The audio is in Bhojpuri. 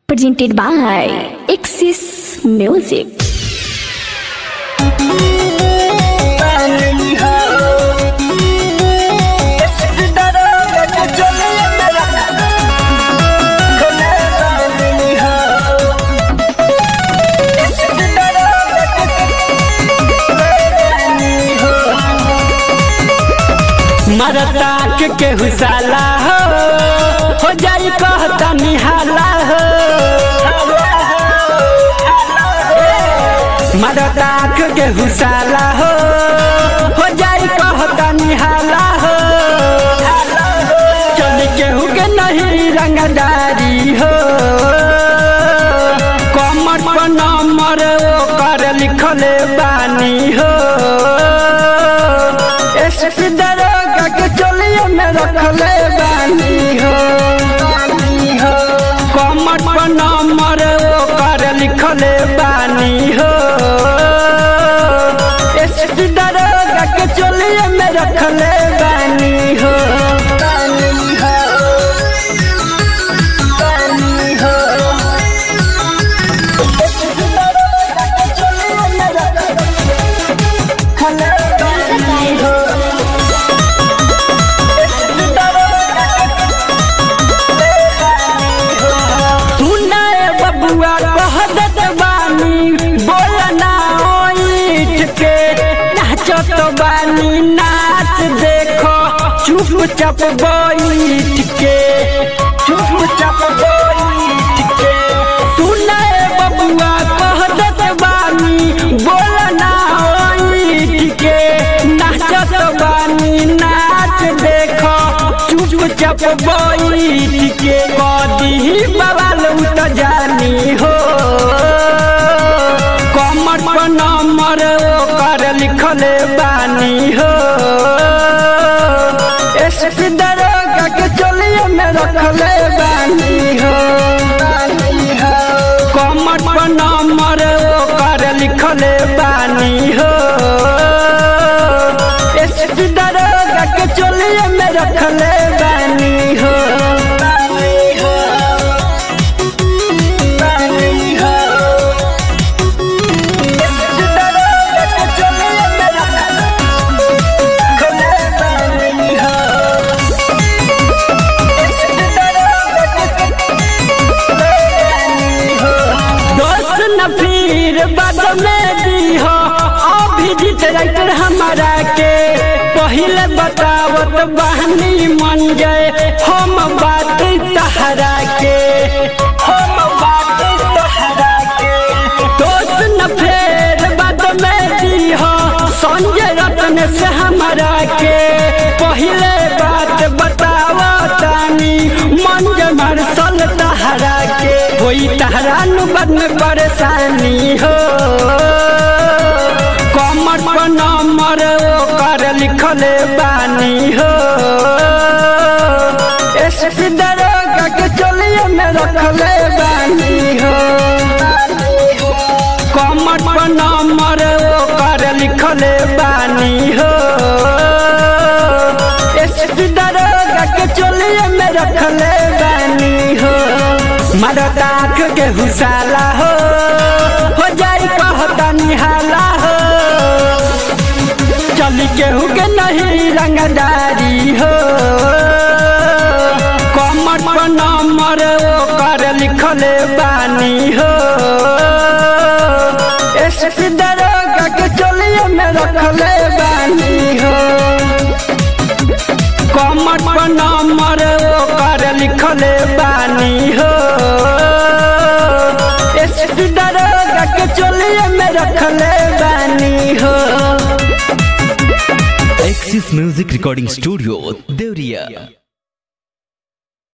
presented by Axis Music. मरता के केहू साला हो हो जाई कहता निहाला हो मरता के केहू साला हो हो जाई कहता निहाला हो चल केहू के नहीं रंगदारी हो कमर पर नंबर ओकर लिखले बानी हो एसपी दरोगा के चलिए में रखले बानी हो कमर पर नंबर ओकर लिखले बानी हो एसपी दरोगा के चलिए में रखले बानी हो सुनाए बबुआ कह देत बानी बोल ना ओइठ के नाचत बानी नाच देखो चुपचाप बैठ के चुपचाप बैठ के सुनाए बबुआ कह देत बानी बोल ना ओइठ के नाचत बानी नाच देखो चुपचाप बैठ के कदी बवाल उठ जानी हो कमर पर नंबर ओकर लिखले बानी हो एसपी दरोगा के चलिए में रखले बानी हो कमर पर नंबर ओकर लिखले बानी हो एसपी दरोगा के चलिए में रखले बानी हो दोस्त न फिर बाद में दी हो अभिजीत राइटर हमारा के पहले बतावत बहनी मन गए हम बात तहरा के हम बात तहरा के दोस्त न फिर बाद में दी हो संजय रत्न से हमारा के पहले बात बतावतानी मन जमर सल तहरा के कोई तहरा नु बद में परेशानी हो कमर पर नंबर ओकर लिखले बानी हो एसपी दरोगा के चलिए में रखले बानी हो कमर पर नंबर ओकर लिखले बानी हो एसपी दरोगा के चलिए में रखले बानी हो मरता आँख के हुसाला हो हो जाई कहता निहाला हो चली केहू के नहीं रंगदारी हो कमर पर नंबर ओकर लिखले बानी हो एसपी दरोगा के चलिए में रखले बानी हो कमर पर नंबर ओकर लिखले बानी हो एसपी दरोगा के चलिए में रखले बानी हो Axis Music Recording Studio, Devriya.